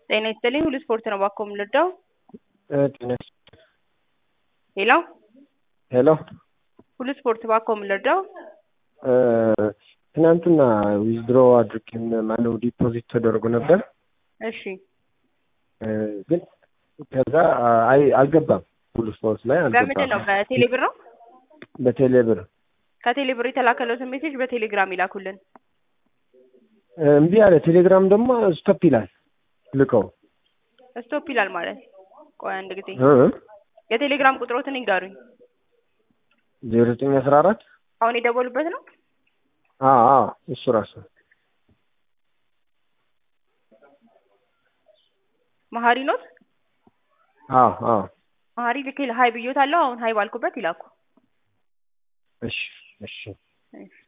ጤና ይስጥልኝ ሁሉ ስፖርት ነው እባክዎ የምንረዳው? ጤና ሄሎ ሄሎ ሁሉ ስፖርት እባክዎ የምንረዳው? ትናንትና ዊዝድሮ አድርጌ ማነው ዲፖዚት ተደርጎ ነበር እሺ ግን ከዛ አይ አልገባም ሁሉ ስፖርት ላይ በምንድን ነው አልገባም በቴሌ ብር ነው? በቴሌ ብር ከቴሌ ብር የተላከለትን ሜሴጅ በቴሌግራም ይላኩልን። እምቢ አለ ቴሌግራም ደግሞ ስቶፕ ይላል ልቀው ስቶፕ ይላል ማለት ቆይ አንድ ጊዜ እ የቴሌግራም ቁጥሮትን ይንገሩኝ። ዜሮ ዘጠኝ አስራ አራት አሁን የደወሉበት ነው? አዎ አዎ እሱ ራሱ መሀሪ ኖት? አዎ አዎ መሀሪ ልክ ሀይ ብዮታለሁ። አሁን ሀይ ባልኩበት ይላኩ። እሺ እሺ እሺ